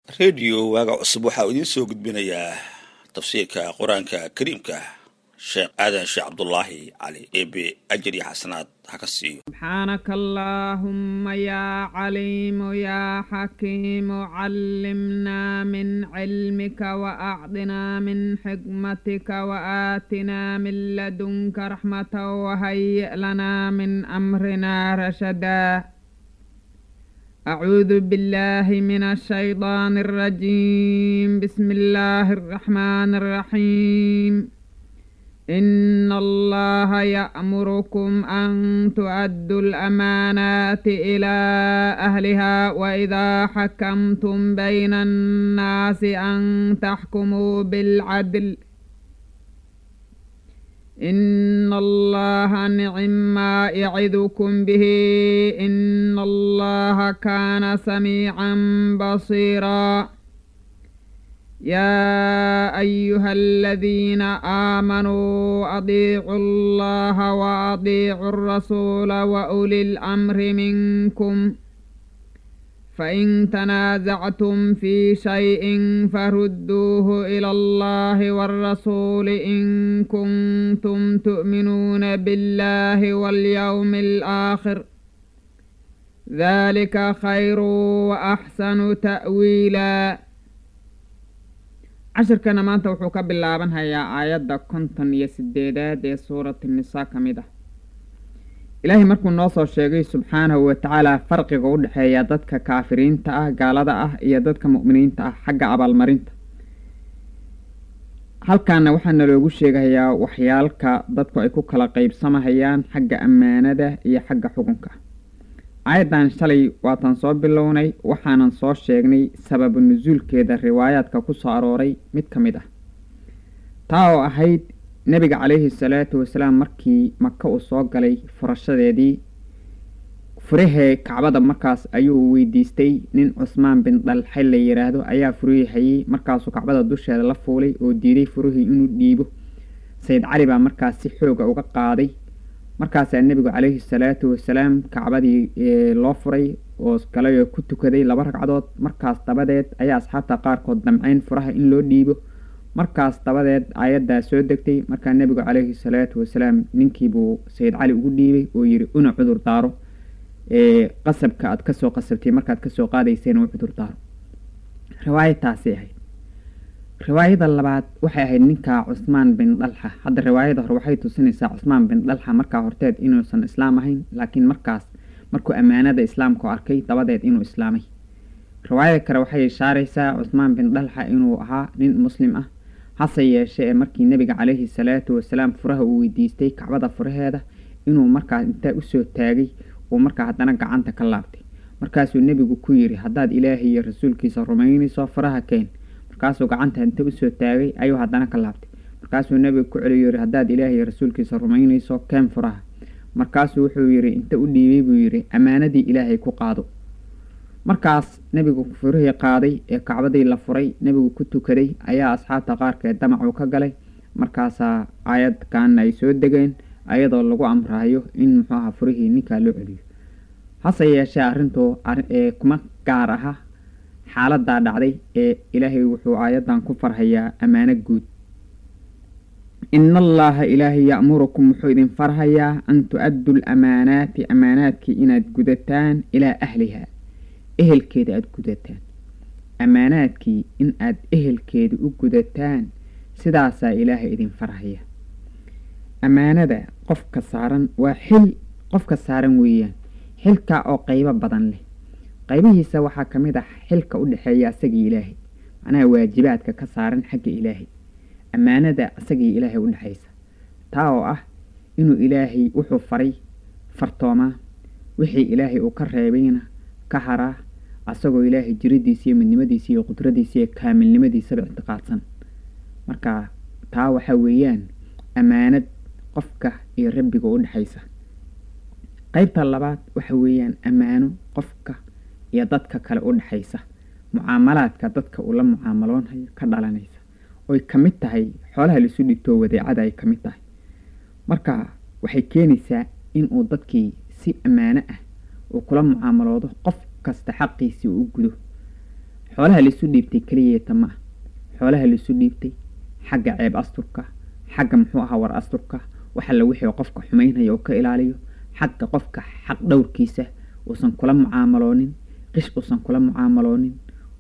rediyo waaga cusub waxaa uu idiin soo gudbinayaa tafsiirka qur-aanka kariimka sheekh aadan sheekh cabdulaahi cali eebe ajar iyo xasanaad ha ka siiyo سبحانك اللهم يا عليم يا حكيم علمنا من علمك وأعطنا من حكمتك وآتنا من لدنك رحمة وهيئ لنا من أمرنا رشدا أعوذ بالله من الشيطان الرجيم بسم الله الرحمن الرحيم إن الله يأمركم أن تؤدوا الأمانات إلى أهلها وإذا حكمتم بين الناس أن تحكموا بالعدل إن الله نعم ما يعظكم به إن الله كان سميعا بصيرا يا أيها الذين آمنوا أطيعوا الله وأطيعوا الرسول وأولي الأمر منكم فإن تنازعتم في شيء فردوه إلى الله والرسول إن كنتم تؤمنون بالله واليوم الآخر ذلك خير وأحسن تأويلاً cashirkana maanta wuxuu ka bilaaban hayaa aayadda konton iyo sideedaad ee suurati nisaa ka mid ah ilaahay markuu noo soo sheegay subxaanahu watacaala farqiga u dhexeeya dadka kaafiriinta ah gaalada ah iyo dadka mu'miniinta ah xagga abaalmarinta halkaana waxaa naloogu sheegayaa waxyaalka dadku ay ku kala qeybsamahayaan xagga ammaanada iyo xagga xukunka aayaddan shalay waatan soo bilownay waxaanan soo sheegnay sababu nusuulkeeda riwaayaadka ku soo arooray mid ka mid ah taa oo ahayd nebiga calayhi salaatu wasalaam markii maka uu soo galay furashadeedii furahee kacbada markaas ayuu weydiistay nin cusmaan bin dhalxe la yidhaahdo ayaa furihii hayey markaasuu kacbada dusheeda la fuulay oo diiday furihii inuu dhiibo sayid cali baa markaas si xooga uga qaaday markaasaa nebigu calayhi salaatu wasalaam kacbadii loo furay oo galayoo ku tukaday laba ragcadood markaas dabadeed ayaa asxaabta qaarkood damceyn furaha in loo dhiibo markaas dabadeed aayaddaa soo degtay markaa nebigu calayhi salaatu wasalaam ninkiibuu sayid cali ugu dhiibay oo yidhi una cudur daaro qasabka aad kasoo qasabtay markaad kasoo qaadayseen u cudur daaro riwaayadtaasay ahayd riwaayada labaad waxay ahayd ninka cusmaan bin dhalxa hadda riwaayada hore waxay tusinaysaa cusmaan bin dhalxa markaa horteed inuusan islaam ahayn laakiin markaas markuu ammaanada islaamka arkay dabadeed inuu islaamay riwaayada kale waxay ishaaraysaa cusmaan bin dhalxa inuu ahaa nin muslim ah hase yeeshee ee markii nebiga calayhi salaatu wasalaam furaha uu weydiistay kacbada furaheeda inuu markaas intaa usoo taagay uu markaa haddana gacanta ka laabtay markaasuu nebigu ku yidhi haddaad ilaahay iyo rasuulkiisa rumaynayso faraha keen markaasuu gacanta inta usoo taagay ayuu haddana ka laabtay markaasuu nebiga ku celiyo yidhi haddaad ilaahay iyo rasuulkiisa rumaynayso keen furaha markaasuu wuxuu yidhi inta u dhiibay buu yidhi ammaanadii ilaahay ku qaado markaas nebigu furihii qaaday ee kacbadii la furay nebigu ku tukaday ayaa asxaabta qaarkeed damacuu ka galay markaasaa aayadkaana ay soo degeen ayadoo lagu amraayo in muxuu aha furihii ninkaa loo celiyo hase yeeshee arrintu kuma gaar aha xaaladaa dhacday ee ilaahay wuxuu aayaddan ku farhayaa ammaano guud ina allaha ilaahay ya'murukum wuxuu idin farhayaa an tu-addu lamaanaati ammaanaadkii inaad gudataan ilaa ahliha ehelkeeda aada gudataan ammaanaadkii in aad ehelkeeda u gudataan sidaasaa ilaahay idin farhaya ammaanada qofka saaran waa xil qofka saaran weeyaan xilkaa oo qeybo badan leh qaybihiisa waxaa ka mid ah xilka u dhexeeya asagii ilaahay macnaha waajibaadka ka saaran xagga ilaahay ammaanada asagii ilaahay u dhexaysa taa oo ah inuu ilaahay wuxuu faray fartoomaa wixii ilaahay uu ka reebayna ka haraa asagoo ilaahay jiridiisa iyo midnimadiisa iyo qudradiisa iyo kaamilnimadiisaba ictiqaadsan marka taa waxaa weeyaan ammaanad qofka iyo rabbiga u dhexaysa qeybta labaad waxa weeyaan ammaano qofka iyo dadka kale u dhexaysa mucaamalaadka dadka uu la mucaamaloonhayo ka dhalanaysa oy ka mid tahay xoolaha laisu dhigtoo wadeecada ay ka mid tahay marka waxay keenaysaa inuu dadkii si ammaano ah uu kula mucaamaloodo qof kasta xaqiisii uu u gudo xoolaha laisu dhiibtay keliyeeta ma ah xoolaha laisu dhiibtay xagga ceeb asturka xagga muxuu ahaa war asturka waxalla wixii qofka xumaynaya oo ka ilaaliyo xagga qofka xaq dhowrkiisa uusan kula mucaamaloonin qish uusan kula mucaamaloonin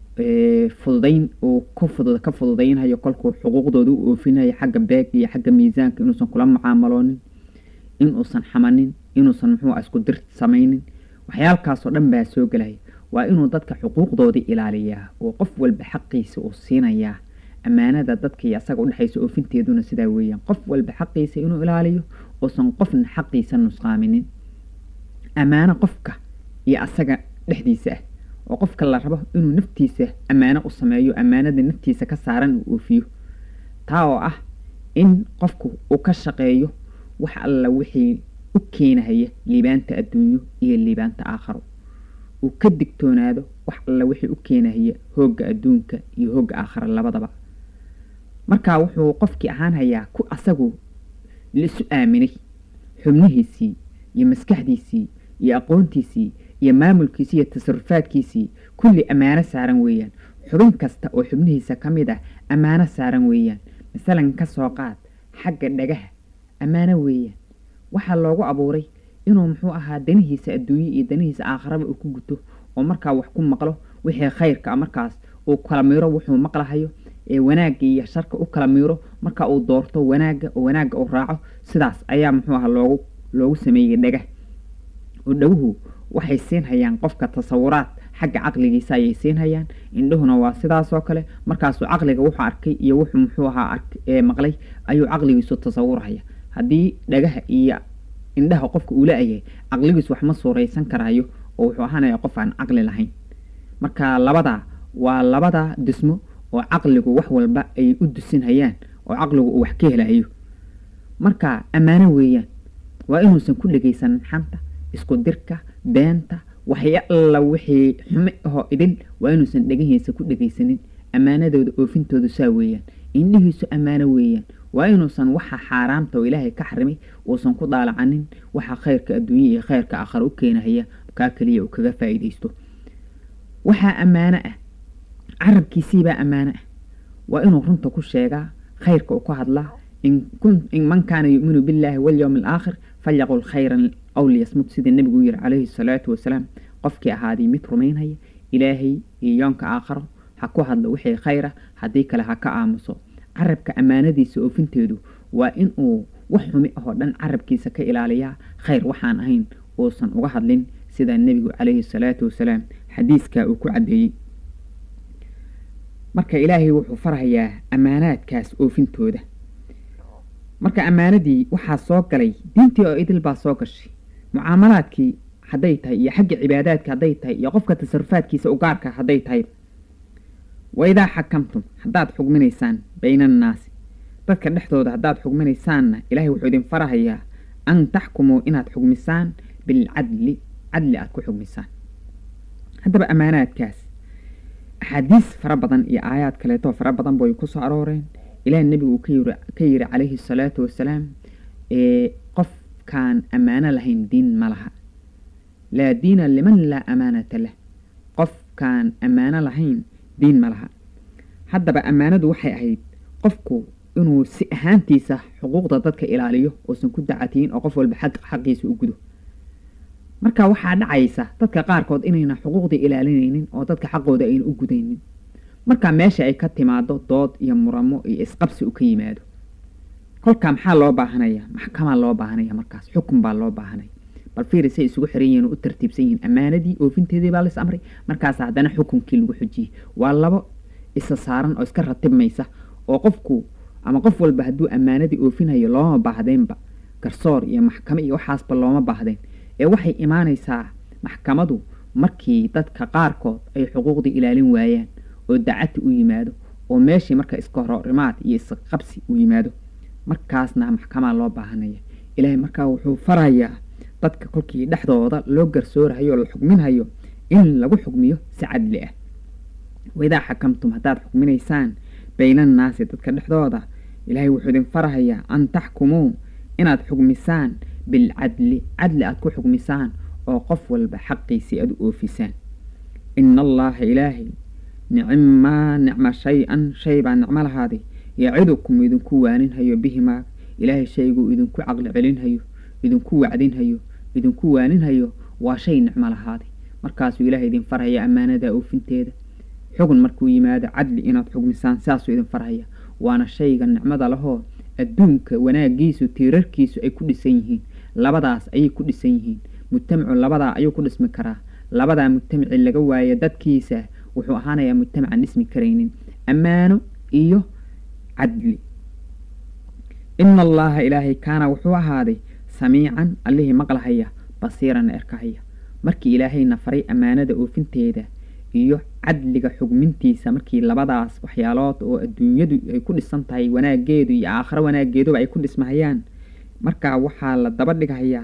fududayn uu ka fududaynhayo kolkuu xuquuqdooda u oofinayo xagga beeg iyo xagga miisaanka inuusan kula mucaamaloonin inuusan xamanin inuusan muxuu isku dir samaynin waxyaalkaasoo dhan baa soo gelaya waa inuu dadka xuquuqdoodii ilaaliyaa oo qof walba xaqiisa uu siinayaa ammaanada dadka iyo asaga udhexaysa oofinteeduna sidaa weeyaan qof walba xaqiisa inuu ilaaliyo uusan qofna xaqiisa nusqaaminin ammaano qofka iyo asaga dhexdiisa ah oo qofka la rabo inuu naftiisa ammaano u sameeyo ammaanada naftiisa ka saaran uu oofiyo taa oo ah in qofku uu ka shaqeeyo wax alla wixii u keenahaya liibaanta adduunyo iyo liibaanta aakharo uu ka digtoonaado wax alla wixii u keenahaya hoogga adduunka iyo hoogga aakhara labadaba markaa wuxuu qofkii ahaan hayaa ku asagu laisu aaminay xubnihiisii iyo maskaxdiisii iyo aqoontiisii iyo maamulkiisii iyo tasarufaadkiisii kulli ammaano saaran weeyaan xubin kasta oo xubnihiisa ka mid ah ammaano saaran weeyaan masalan ka soo qaad xagga dhagaha ammaano weeyaan waxaa loogu abuuray inuu muxuu ahaa danihiisa adduunye iyo danihiisa aakharaba uu ku guto oo markaa wax ku maqlo wixii khayrka markaas uu kala miiro wuxuu maqlahayo ee wanaagga iyo sharka u kala miiro marka uu doorto wanaagga oo wanaagga uu raaco sidaas ayaa muxuu ahaa loogu loogu sameeyey dhagah oo dhaguhu waxay siinhayaan qofka tasawuraad xagga caqligiisa ayay siinhayaan indhuhuna waa sidaasoo kale markaasuu caqliga wuxuu arkay iyo wuxuu muxuu ahaa maqlay ayuu caqligiisu tasawurhaya haddii dhagaha iyo indhaha qofka uu la-yahay caqligiisu wax ma suuraysan karayo oo wuxuu ahaanaya qof aan caqli lahayn marka labadaa waa labada dhismo oo caqligu wax walba ay u dusinhayaan oo caqligu uu wax ka helayo marka ammaano weeyaan waa inuusan ku dhegaysanin xanta isku dirka beenta waxya alla wixii xume ahoo idil waa inuusan dhegahiisa ku dhegaysanin ammaanadooda oofintoodu saa weeyaan indhihiisu ammaano weeyaan waa inuusan waxa xaaraamta oo ilaahay ka xarimay uusan ku daalacanin waxa khayrka adduunya iyo khayrka aakhara u keenahaya kaa keliya uu kaga faa'iidaysto waxaa ammaano ah carabkiisiibaa ammaano ah waa inuu runta ku sheegaa khayrka uu ka hadlaa in man kaana yu'minu billaahi walyowmi alaakhir falyaqul khayran aw liyasmut sidii nebigu yiri calayhi salaatu wasalaam qofkii ahaaday mid rumaynhaya ilaahay iyo yoonka aakharo ha ku hadlo wixii khayra haddii kale ha ka aamuso carabka ammaanadiisa oofinteedu waa in uu wax xumi ahoo dhan carabkiisa ka ilaaliyaa khayr waxaan ahayn uusan uga hadlin sida nebigu calayhi salaatu wasalaam xadiiskaa uu ku caddeeyey marka ilaahay wuxuu farhayaa ammaanaadkaas oofintooda marka ammaanadii waxaa soo galay diintii oo idil baa soo gashay mucaamalaadkii hadday tahay iyo xagga cibaadaadka hadday tahay iyo qofka tasarufaadkiisa u gaarka hadday tahay waidaa xakamtum haddaad xugminaysaan bayna annaasi dadka dhexdooda haddaad xugminaysaanna ilaahay wuxuu idin farahayaa an taxkumuu inaad xugmisaan bilcadli cadli aad ku xugmisaan haddaba ammaanaadkaas axaadiis fara badan iyo aayaad kaleetoo fara badan bay ku soo arooreen ilaah nebigu uu ka yiri calayhi salaatu wasalaam ee qofkaan ammaano lahayn diin ma laha laa diina liman laa amaanata lah qofkaan ammaano lahayn diin ma laha haddaba ammaanadu waxay ahayd qofku inuu si ahaantiisa xuquuqda dadka ilaaliyo uusan ku dacatiin oo qof walba xaqiisa u gudo marka waxaa dhacaysa dadka qaarkood inayna xuquuqdii ilaalinaynin oo dadka xaqooda ayna u gudaynin marka meesha ay ka timaado dood iyo muramo iyo isqabsi u ka yimaado kolkaa maxaa loo baahanaya maxkamaa loo baahanaya markaas xukun baa loo baahanaya bal fiiri say isugu xiran yihiin oo u tartiibsan yihiin ammaanadii oofinteedii baa lais amray markaas haddana xukunkii lagu xujiyey waa labo isa saaran oo iska ratibmaysa oo qofku ama qof walba hadduu ammaanadii oofinayo looma baahdeenba garsoor iyo maxkamo iyo waxaasba looma baahdeen ee waxay imaanaysaa maxkamadu markii dadka qaarkood ay xuquuqdii ilaalin waayaan oo dacati u yimaado oo meeshii marka iska hororimaad iyo isqabsi u yimaado markaasna maxkamaa loo baahanaya ilaahay markaa wuxuu farayaa dadka kolkii dhexdooda loo garsoorahayo oo la xugminhayo in lagu xugmiyo si cadli ah waidaa xakamtum haddaad xugminaysaan baynannaasi dadka dhexdooda ilaahay wuxuu idin farahayaa an taxkumuu inaad xugmisaan bilcadli cadli aad ku xugmisaan oo qof walba xaqiisii aad u oofisaan ina allaaha ilaahay nicmaa nicma shay-an shay baa nicmo lahaaday yacidukum idinku waaninhayo bihimaa ilaahay shayguu idinku caqli celinhayo idinku wacdinhayo idinku waaninhayo waa shay nicmo lahaaday markaasuu ilaahay idin farhaya ammaanada oofinteeda xugun markuu yimaado cadli inaad xugmisaan sidaasuu idin farhaya waana shayga nicmada lahoo adduunka wanaagiisu tiirarkiisu ay ku dhisan yihiin labadaas ayay ku dhisan yihiin mujtamacu labadaa ayuu ku dhismi karaa labadaa mujtamaci laga waayo dadkiisa wuxuu ahaanayaa mujtamacan dhismi karaynin ammaano iyo cadli ina allaha ilaahay kaana wuxuu ahaaday samiican allihii maqlahaya basiiranna erkahaya markii ilaahayna faray ammaanada oofinteeda iyo cadliga xugmintiisa markii labadaas waxyaalood oo adduunyadu ay ku dhisan tahay wanaageedu iyo aakhiro wanaageeduba ay ku dhismahayaan markaa waxaa la daba dhighayaa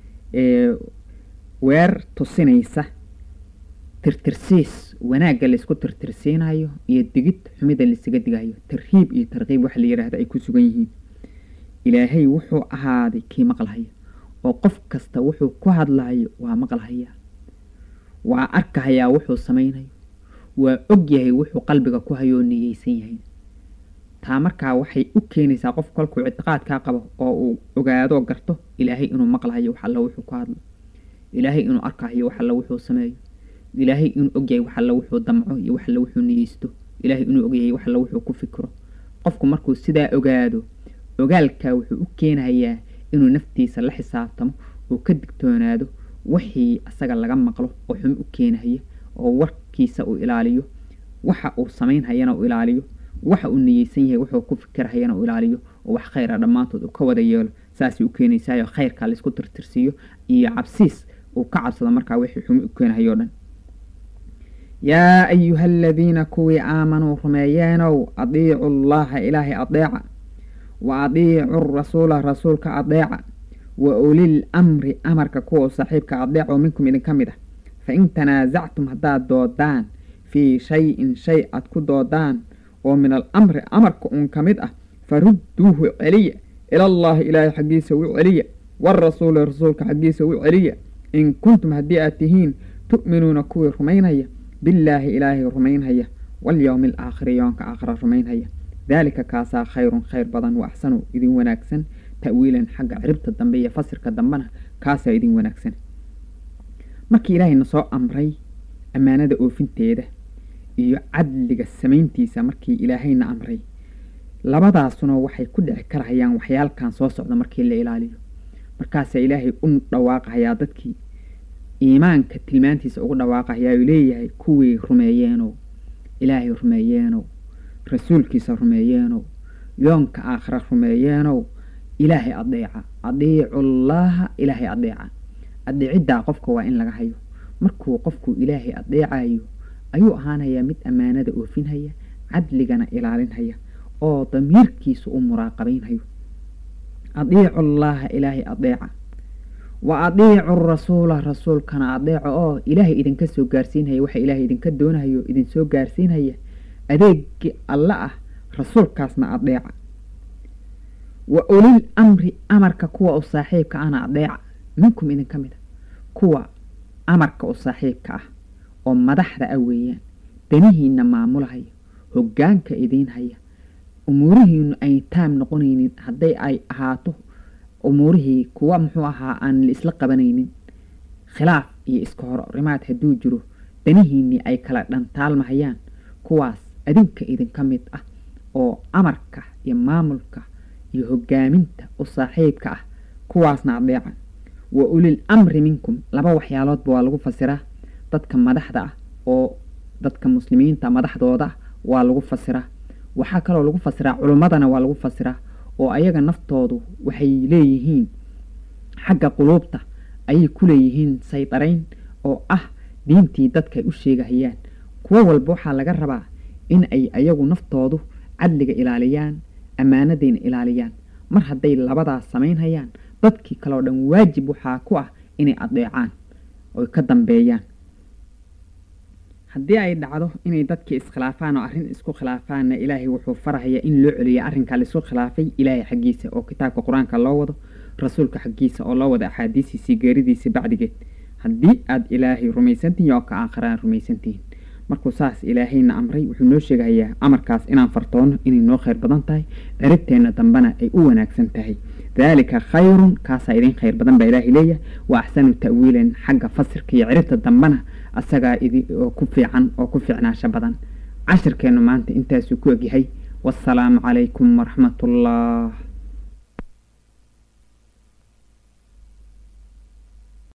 weer tusinaysa tirtirsiis wanaagga laysku tirtirsiinayo iyo digid xumida laysaga digayo tarhiib iyo tarkiib waxa la yidhaahda ay ku sugan yihiin ilaahay wuxuu ahaaday kii maqlahaya oo qof kasta wuxuu ku hadlayo waa maqlahaya waa arkahayaa wuxuu samaynayo waa og yahay wuxuu qalbiga ku hayoo niyeysan yahay taa markaa waxay u keenaysaa qof kolkuu ictiqaadkaa qabo oo uu ogaadoo garto ilaahay inuu maqlahayo wax alla wuxuu ku hadlo ilaahay inuu arkahayo wax alla wuxuu sameeyo ilaahay inuu ogyahay wax alla wuxuu damco iyo wax alla wuxuu niyeysto ilaahay inuu ogyahay wax alla wuxuu ku fikro qofku markuu sidaa ogaado ogaalkaa wuxuu u keenayaa inuu naftiisa la xisaabtamo oo ka digtoonaado wixii asaga laga maqlo oo xumo u keenahaya oo warkiisa uu ilaaliyo waxa uu samaynhayana uu ilaaliyo waxa uu niyeysan yahay wuxuu ku fikirhayana uu ilaaliyo oo wax khayra dhammaantood uu ka wada yeelo saasay u keenaysaayo khayrkaa laysku tirtirsiiyo iyo cabsiis uu ka cabsado markaa wixii xumo u keenahayo dhan yaa ayuha aladiina kuwii aamanuu rumeeyeenow adiicu allaha ilaahay adeeca wa adiicu rasuula rasuulka adeeca wa ulil amri amarka kuwa saaxiibka adeeco minkum idinka mid ah fa in tanaasactum haddaad doodaan fii shay-in shay aad ku doodaan oo min al amri amarka uun ka mid ah farudduuhu celiya ilallaahi ilaahay xaggiisa u celiya waarasuuli rasuulka xaggiisa u celiya in kuntum haddii aad tihiin tu'minuuna kuwii rumaynaya billaahi ilaahay rumaynhaya walyowmi alaakhiri yoonka aakhira rumaynhaya daalika kaasaa khayrun khayr badan wa axsanu idin wanaagsan ta'wiilan xagga ciribta dambe iyo fasirka dambena kaasaa idin wanaagsan markii ilaahayna soo amray ammaanada oofinteeda iyo cadliga samayntiisa markii ilaahayna amray labadaasuna waxay ku dhici karahayaan waxyaalkan soo socda markii la ilaaliyo markaasaa ilaahay u dhawaaqahayaa dadkii iimaanka tilmaantiisa ugu dhawaaqahayaa uu leeyahay kuwii rumeeyeenow ilaahay rumeeyeenow rasuulkiisa rumeeyeenow yoonka aakhira rumeeyeenow ilaahay adeeca adiicullaaha ilaahay adeeca adeeciddaa qofka waa in laga hayo markuu qofku ilaahay adeecayo ayuu ahaanayaa mid ammaanada oofinhaya cadligana ilaalinhaya oo damiirkiisa u muraaqabaynhayo adiicu llaaha ilaahay adeeca wa adiicu rasuula rasuulkana adeeco oo ilaahay idinka soo gaarsiinhaya waxa ilaahay idinka doonahayo idinsoo gaarsiinhaya adeegii alle ah rasuulkaasna adeeca wa ulil amri amarka kuwa u saaxiibka ahna adeeca minkum idinka mid a kuwa amarka u saaxiibka ah oo madaxda ah weeyaan danihiina maamulahaya hoggaanka idiin haya umuurihiinu ay taam noqonaynin hadday ay ahaato umuurihii kuwa muxuu ahaa aan la isla qabanaynin khilaaf iyo iska horrimaad hadduu jiro danihiinnii ay kala dhantaalmahayaan kuwaas adinka idinka mid ah oo amarka iyo maamulka iyo hoggaaminta u saaxiibka ah kuwaasna adeeca wa ulil amri minkum laba waxyaaloodba waa lagu fasiraa dadka madaxda ah oo dadka muslimiinta madaxdooda ah waa lagu fasiraa waxaa kaloo lagu fasiraa culummadana waa lagu fasiraa oo ayaga naftoodu waxay leeyihiin xagga quluubta ayay ku leeyihiin saydarayn oo ah diintii dadka ay u sheegahayaan kuwo walba waxaa laga rabaa in ay ayagu naftoodu cadliga ilaaliyaan ammaanadayna ilaaliyaan mar hadday labadaas samaynhayaan dadkii kaleo dhan waajib waxaa ku ah inay adeecaan oy ka dambeeyaan haddii ay dhacdo inay dadkii iskhilaafaan oo arrin isku khilaafaanna ilaahay wuxuu farahayaa in loo celiya arrinkaa laisku khilaafay ilaahay xaggiisa oo kitaabka qur-aanka loo wado rasuulka xaggiisa oo loo wado axaadiisiisii geeridiisii bacdigeed haddii aad ilaahay rumaysantihiin oo ka aakhiraan rumaysantihiin markuu saas ilaahayna amray wuxuu noo sheegahayaa amarkaas inaan fartoono inay noo khayr badan tahay ciribteenna dambena ay u wanaagsan tahay daalika khayrun kaasaa idin khayr badan baa ilaahay leeyahay wa axsanu ta'wiilan xagga fasirka iyo ciribta dambena asagaa idi oo ku fiican oo ku fiicnaasho badan cashirkeennu maanta intaasuu ku egyahay wasalaamu calaykum waraxmatullah